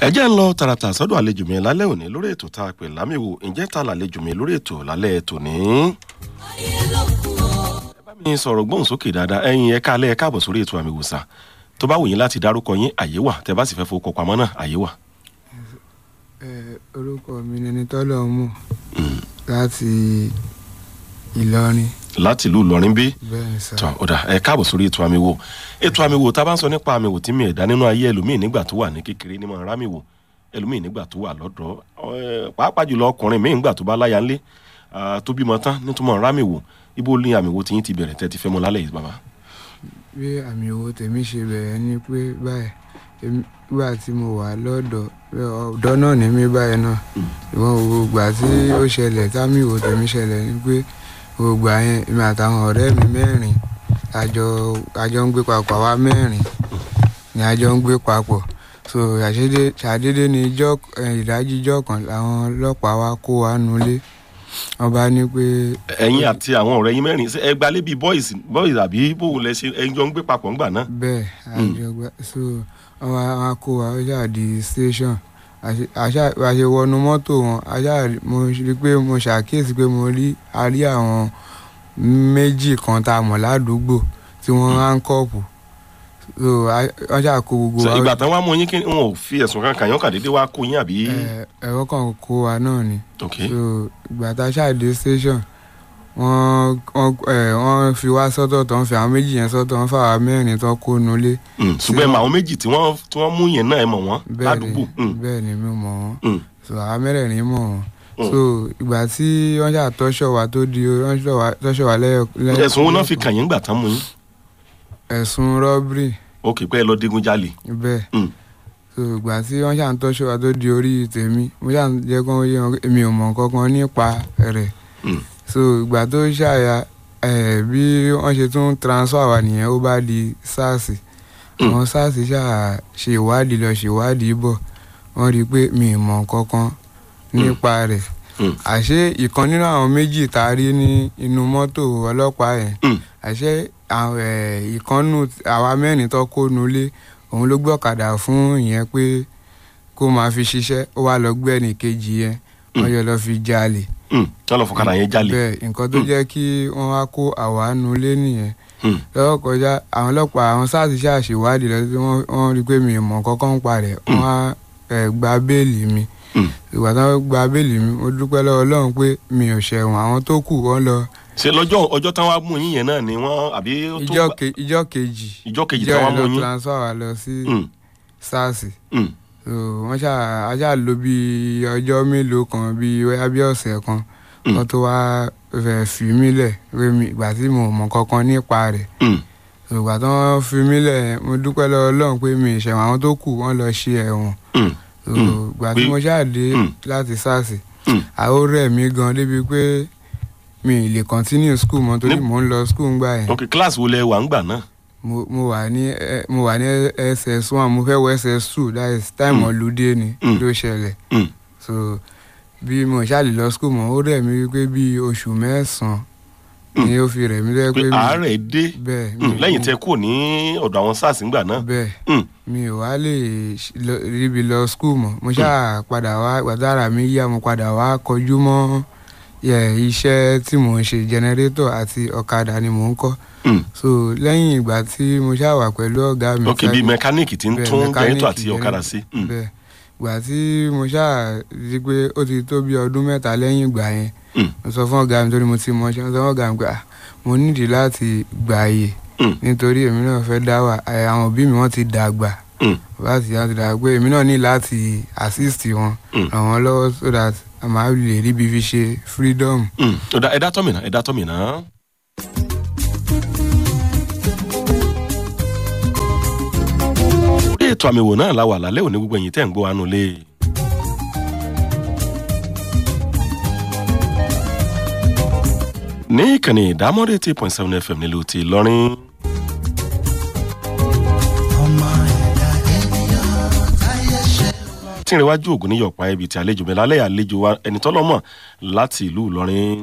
ẹ jẹ́ ń lọ tààràtà sọ́dọ̀ àlejò mi lálẹ́ òní lórí ètò tá a pè lámìwò ǹjẹ́ ta làlejò mi lórí ètò lálẹ́ tòní. ẹ bá mi sọ̀rọ̀ gbóhùn sókè dáadáa ẹ̀yin ẹ káalẹ́ ẹ káàbọ̀ sórí ètò àmì ìwòsàn tó bá wù yín láti dárúkọ yín àyè wà tẹ bá sì fẹ́ fowó pamọ́ náà àyè wà. ẹ orúkọ mi ni ẹni tọ́lọ̀ mú láti ìlọrin láti ìlú ìlọrin bí bẹ́ẹ̀ ni sá tọ́ ọ̀dà ẹ káàbọ̀ sórí ètò àmì wò ètò àmì wò tá a bá ń sọ nípa àmì wò tí mi ẹ̀dá nínú ayé ẹlòmíì nígbà tó wà ní kékeré ní mọ̀ rámì wò ẹlòmíì nígbà tó wà lọ́dọ̀ ẹ, pàápàá jùlọ ọkùnrin míì nígbà tó bá láya ńlé ah, tó bímọ tán nítumọ̀ rámì wò ibo ní àmì wò tí yín ti bẹ̀rẹ̀ tẹ́ ti fẹ́ mọ lálẹ́ yìí bàbá. bí àmì owó tèmi ṣe bẹ̀rẹ̀ ni pé báyìí èmi- nígbà tí mo wà lọ́dọ̀ ọ̀dọ́ náà ní mí báyìí náà ìwọ̀n ògbà tí ó ṣẹlẹ̀ támì owó tèmi ṣẹlẹ̀ ni pé ògbà yẹn èmi àtàwọn ọ̀rẹ́ mi mẹ́rin àjọ àjọ ń gbé papọ̀ àwa mẹ́rin ni àjọ ń gbé papọ̀ so àṣedé ṣàdédé ni ijọ́ eh, ìdájí ijọ́ kan làwọn ọlọ́pàá wa kó wa nulẹ̀ wọ́n bá ní pé ẹ̀yin àti àwọn ọ̀rẹ́ yín mẹ́rin ṣé ẹ gbalé bíi boys boys àbí bóun lẹ ṣe ẹ jọ ń gbé papọ̀ ńgbà náà. bẹ́ẹ̀ àjọgbá so wọ́n wá wá kó wa ó ṣáà di station àṣe- àṣà- bá a ṣe wọnú mọ́tò wọn àṣà mo rí pé mo ṣàkíyèsí pé mo rí a rí àwọn méjì kan tá a mọ̀ ládùúgbò tí wọ́n hánkọ́ọ̀pù so a- wọ́n ṣáà kó gbogbo So, wa ìgbà tán wá mú yín kí wọn ò fi ẹ̀sùn kan kàn yín kàn déédéé wá kó yín àbí. ẹ, ẹ̀rọ kan kó wa náà ni ok so ìgbà tá a ṣáà dé station wọ́n wọ́n ẹ, wọ́n fi wá sọ́tọ̀ tán fi àwọn méjì yẹn sọ́tọ̀ wọ́n fà wá mẹ́rin tán kó nulẹ̀ Mm, ṣùgbọ́n ẹ mọ àwọn méjì tí wọ́n tí wọ́n mú yẹn náà ẹ mọ̀ wọ́n bẹ́ẹ̀ ládùúgbò. ni Mm, bẹ́ẹ̀ ni mi mọ̀ wọ́n mm, so àwọn mẹ́rẹ̀ẹ̀rin mọ̀ wọ́n Mm. so ìgbà tí wọ́n ṣáà tọ́ṣọ̀ wa tó di wọ́n ṣọ̀ wa- tọ́ṣọ̀ wa lẹ́yọ lẹ́yọ- ẹ̀sùn wo náà fi kàn yín gbà tán mú yín. ẹ̀sùn rọ́bìrì ok pé ẹ lọ digun jalè. bẹ́ẹ̀ Mm, so ìgbà tí wọ́n ṣáà ń tọ́ṣọ̀ wa tó di orí tèmi mo ṣáà ń jẹ́ kó yé wọn pé èmi ò mọ̀ kankan nípa rẹ̀ mm, so ìgbà tó ṣàyà ẹ̀ bí wọ́n ṣe tún transfer wa nìyẹn ó bá di sars Mm. àwọn sars ṣáà ṣe ìwádìí lọ ṣe ìwádìí bọ̀ wọ́n rí i pé mi ì mọ̀ kankan nípa rẹ̀ mm, àṣé ìkan nínú àwọn méjì tá a rí ní inú mọ́tò ọlọ́pàá yẹn mm. àṣé àwọn, ẹ̀, ìkànnù àwa mẹ́rin tó kó nulẹ̀ òun ló gbé ọ̀kadà fún ìyẹn pé kó máa fi ṣiṣẹ́ ó wá lọ gbé ẹnì kejì yẹn wọ́n yọ lọ fi jalè Mm, tí wọ́n lọ fọkànlá yẹn jalè. bẹ́ẹ̀ nǹkan tó jẹ́ kí wọ́n wá kó àwa nulẹ̀ nìyẹn Mm, lọ́wọ́ kọjá àwọn ọlọ́pàá àwọn sars ṣàṣèwádìí lọ sí wọ́n wọ́n rí i pé mi ò mọ̀ kọ́kọ́ ń parẹ́ wọ́n á ẹ̀, gba béèlì mi mm. ìgbà tí wọ́n gba béèlì mi mo dúpẹ́ lọ́wọ́ ọlọ́run pé mi ò ṣẹ̀wọ̀n àwọn tó kù wọ́n lọ ṣe lọ́jọ́ ọjọ́ tán wá mú yín yẹn náà ni wọ́n àbí ó tó ìjọ ke- ìjọ kejì ìjọ kejì ìjọ tán wá yẹn mú lọ yín. transfer wa lọ sí Mm, sars mm, so wọ́n ṣá a ṣá lò bí ọjọ́ mélòó kan bí wáyà bí ọ̀sẹ̀ kan Mm. wọ́n tó wá fẹ́ fi mí lẹ̀ pé mi ìgbà tí mo mọ̀ kankan nípa rẹ̀ mm. so ìgbà tí wọ́n fi mí lẹ̀ mo dúpẹ́ lọ́wọ́ ọlọ́run pé mi ìṣẹ̀wọ̀n àwọn tó kù wọ́n lọ ṣe ẹ̀wọ̀n Mm, so Mm. ìgbà tí Pé- mo ṣáà dé Mm. láti sars mm. àwọn rẹ̀ mí gan débi pé mi ì lè continue school mọ́ torí Ní- mò ń lọ school ńgbà yẹn ok class wo lẹ wà ń gbà náà. mo mo wà ní ẹ- mo wà ní ss one mo fẹ́ wọ ss two that is time Mm. ọ̀lùdé ni Mm. ló ṣẹlẹ̀ Mm, so bí mo ṣáà lè lọ school mọ́ ó rẹ̀ mí wípé bí oṣù mẹ́sàn-án ni ó fi rẹ̀ mí lẹ́yìn pé pé mi àárẹ̀ dé bẹ́ẹ̀ Mm, mi- lẹ́yìn tẹ kúrò ní ọ̀dọ̀ àwọn sars ńgbà náà. bẹ́ẹ̀ Mm, mi ò wá lè ṣ- lọ- ríbi lọ school mọ́ mo ṣáà padà wá gbàdára mi yá mo padà wá kọjú mọ́ yẹ, iṣẹ́ tí mò ń ṣe generator àti ọ̀kadà ni mò ń kọ́ mm. so lẹ́yìn ìgbà tí mo ṣáà wà pẹ̀lú ọ̀gá mi ok fẹ́- bíi mẹkáníìkì tí ń bẹ́ẹ̀, tún mẹkáníìkì jẹ́rìtọ̀ àti yẹn ọ̀kadà náà. sí. Mm, bẹ́ẹ̀ ìgbà tí mo ṣáà rí i pé ó ti tó bí ọdún mẹ́ta lẹ́yìn ìgbà yẹn mm, mo sọ fún ọ̀gá mi torí mo ti mọ ṣe mo sọ fún ọ̀gá mi pé "Ah, mo nídìí láti gbà àyè mm, nítorí èmi náà fẹ́ dá wà ẹ̀, àwọn òbí mi wọ́n ti dàgbà mm. láti láti dàgbà pé èmi náà ní láti assist wọn Mm. ràn wọ́n lọ́wọ́ so that a máa lè ríbi fi ṣe freedom. Mm. Ọ̀dà ẹ̀dá tọ́mìnà ẹ̀dá tọ́mìnà. orí ètò àmì wò náà la wà lálẹ́ òní gbogbo ẹ̀yìn tẹ́ ń gbọ́ wánú lé. ní ìkànnì ìdámọ́rẹ́ eight point seven fm nílùú ti lọ́rin. tí ìrìnwájú ògùn ní yọ̀pá ibi tí àlejò mi lálẹ́ àlejò wa ẹni tọ́lọ́mọ̀ láti ìlú ìlọrin.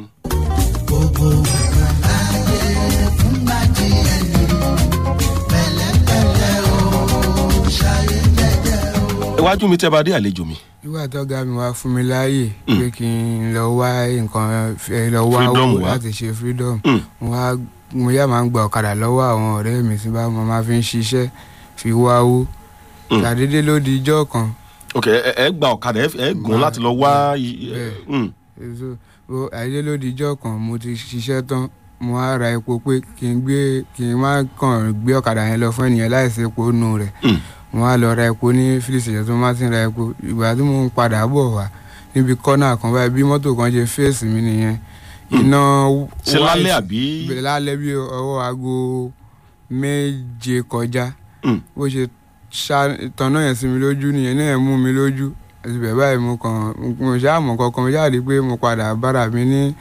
iwájú mi tẹ́ bá dé àlejò mi nígbà tọ́gá mi wá fún mi láàyè pé kí n lọ wá nǹkan ẹ lọ wá Freedom owó wá. láti ṣe freedom Mm. mo wá mo yá máa ń gba ọ̀kadà lọ́wọ́ àwọn ọ̀rẹ́ mi tí bá mo máa fi ń ṣiṣẹ́ fi wá owó Mm. ṣàdédé ló di ijọ́ kan ok ẹ ẹ gba ọ̀kadà ẹ- ẹ gùn láti lọ wá i- Bẹ́ẹ̀. Mm. so o àdédé ló di ijọ́ kan mo ti ṣiṣẹ́ tán mo wá ra epo pé kí n gbé kí n má kàn gbé ọ̀kadà yẹn lọ fún ènìyàn láìsí epo nù rẹ̀ Mm. mo wá lọ ra epo ní fílísì ìjọ tó má ti ń ra epo ìgbà tí mo ń padà bọ̀ wá níbi kọ́nà kan báyìí bí mọ́tò kan ṣe fèsì mi nìyẹn iná ṣe white- lálẹ́ àbí bẹ̀rẹ̀ lálẹ́ bí ọwọ́ aago méje kọjá Mm. bó ṣe ṣá tọ̀nà yẹn sí mi lójú nìyẹn náà mú mi lójú àti bẹ́ẹ̀ báyìí mo kàn mo ṣáà mọ̀ kankan mo ṣáà rí i pé mo padà bára mi ní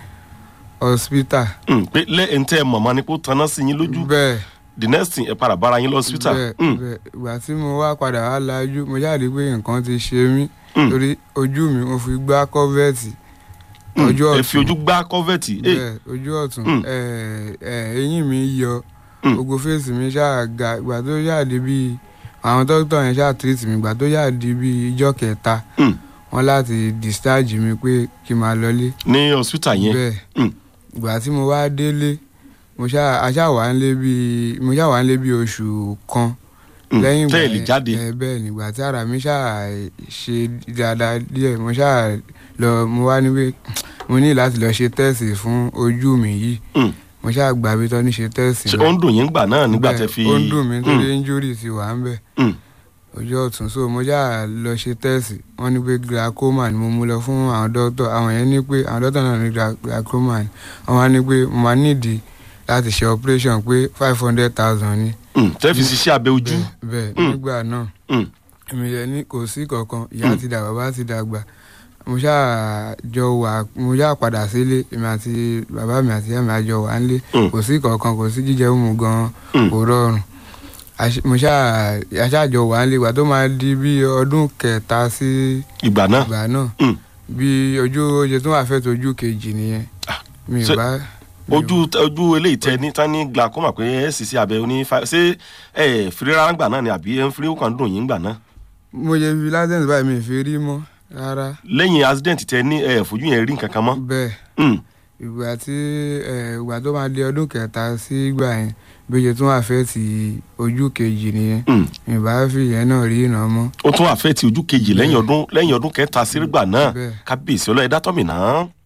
hospital Mm, pé lẹ́yìn tẹ́ ẹ mọ̀mọ́ ni kó tanná sí yín lójú bẹ́ẹ̀ the next thing ẹ padà bára yín lọ hospital bẹ́ẹ̀ Mm, bẹ́ẹ̀ ìgbà tí mo wá padà wá lajú mo ṣáà rí i pé nǹkan ti ṣe mí Mm. torí ojú mi mo fi gbá kọ́fẹ́ẹ̀tì mm, ojú ẹ fi ọ̀tún ojú gbá kọ́fẹ̀tì ẹ bẹ́ẹ̀ ojú ọ̀tún Mm. ẹ̀, ẹ̀, eyín mi yọ Mm. gbogbo fèsì mi ṣáà ga ìgbà tó ṣáà di bíi àwọn dókítà yẹn ṣáà tírìtì mi ìgbà tó ṣáà di bíi ijọ́ kẹta Mm. wọ́n láti discharge mi pé kí n máa lọlé ní hospital yẹn bẹ́ẹ̀ Mm. ìgbà tí mo wá délé mo ṣáà a ṣáà wà nílé bíi mo ṣáà wà nílé bíi oṣù kan Mm, lẹ́yìn tẹ́ ẹ lè yẹn, jáde ẹ, bẹ́ẹ̀ nígbà tí ara mi ṣáà ṣe dáadáa díẹ̀ mo ṣáà lọ mo wá níbi mo ní láti lọ ṣe tẹ́ẹ̀sì fún ojú mi yìí Mm. mo ṣáà gbà bí tọ́ ní ṣe tẹ́ẹ̀sì ṣe ó ń dùn yín gbà náà nígbà Bẹ́ẹ̀, tẹ́ fi ó ń dùn mí Mm, torí injury ti wà ń bẹ̀ mm, ojú ọ̀tún so mo ṣáà lọ ṣe tẹ́ẹ̀sì wọ́n ní pé glaucoma ni mo mú lọ fún àwọn dókítà àwọn yẹn ní pé àwọn dókítà náà ní gla- glaucoma ni wọ́n wá ní pé mo máa nídìí láti ṣe operation pé five hundred thousand ni mm, tẹ́ fi ṣiṣẹ́ abẹ ojú bẹ́ẹ̀ Mm. nígbà náà Mm, èmi yẹn ní kò sí kankan ìyá Mm. ti dàgbà bàbá ti dàgbà mo ṣáà jọ wà mo ṣáà padà sílé èmi àti bàbá mi àti ìyá mi àjọ wà nílé Mm. kò sí kankan kò sí jíjẹ mímu gan Mm. kò rọrùn Àṣ- mo ṣáà aṣáàjọ wà nílé ìgbà tó máa di bí ọdún kẹta sí ìgbà náà ìgbà náà Mm. bí ojú oye tó wà fẹ́ tó ojú kejì nìyẹn mi ṣe- ì bá mi ò- ojú ojú eléyìí tẹ ní tán ní glaucoma pé ẹ sì sí abẹ oní fa ṣé ẹ firi rárá gbà náà ni àbí ẹ ń firi ó kàn ń dùn yín gbà náà mo yẹ fi lásìkò báyìí mi ì fi rí mọ́ rárá lẹ́yìn accident tẹ ní ẹ fojú yẹn rí nǹkan kan mọ́ bẹ́ẹ̀ Mm, ìgbà tí ẹ, ìgbà tó máa di ọdún kẹta sí ìgbà yẹn bóyá tó wà fẹ́ ti ojú kejì nìyẹn mm. ìbá fi ìyẹn náà rí ìnà mọ́ ó tún àfẹ́ ti ojú kejì lẹ́yìn ọdún lẹ́yìn ọdún kẹta sírígbà náà Bẹ́ẹ̀. kábíyèsí ọlọ́yẹ̀dá tọ́mì náà.